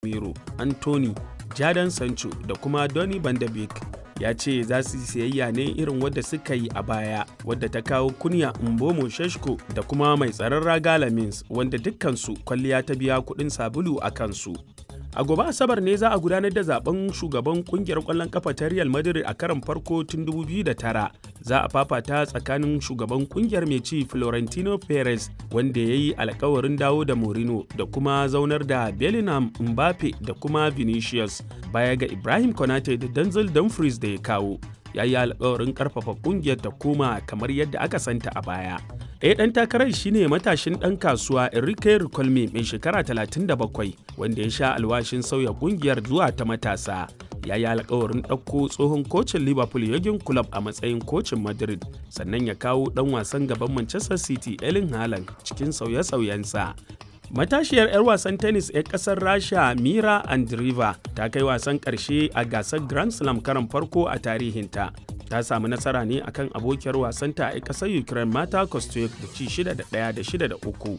Casemiro, Anthony, Jadon Sancho da kuma Donny van de Beek. ya ce za su siyayya ne irin wadda suka yi a baya wadda ta kawo kunya mbomo sheshko da kuma mai tsaron raga lamins wanda dukkansu kwalliya ta biya kuɗin sabulu a kansu a gobe asabar ne za a gudanar da zaben shugaban kungiyar kwallon kafa ta real madrid a karon farko tun 2009 za a fafata tsakanin shugaban kungiyar mai ci florentino perez wanda ya yi alkawarin dawo da morino da kuma zaunar da bellingham mbappe da kuma vinicius baya ga ibrahim konate da denzel dumfries da ya kawo ya yi alkawarin karfafa kungiyar ta koma kamar yadda aka santa a baya ɗaya ɗan takarar shine matashin ɗan kasuwa enrique ricolme mai shekara 37 wanda ya sha alwashin sauya kungiyar zuwa ta matasa ya yi alkawarin ɗauko tsohon kocin liverpool yagin club a matsayin kocin madrid sannan ya kawo ɗan wasan gaban manchester city elin haaland cikin sauye-sauyensa matashiyar 'yar wasan tennis 'yar kasar rasha mira andriva ta kai wasan karshe a gasar grand slam karan farko a tarihinta ta samu nasara ne akan abokiyar wasanta a kasar ukraine mata kostyuk da ci 6 da 1 da 6 da 3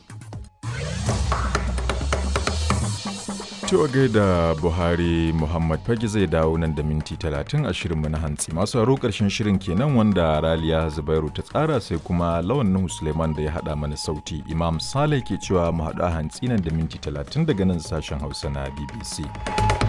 Cewa gaida Buhari Muhammad Fage zai dawo nan da minti talatin a shirinmu na hantsi. Masu haro ƙarshen shirin kenan wanda Raliya Zubairu ta tsara sai kuma Lawan Nuhu Suleiman da ya haɗa mana sauti. Imam Sale ke cewa mu haɗu a hantsi nan da minti talatin daga nan sashen Hausa na BBC.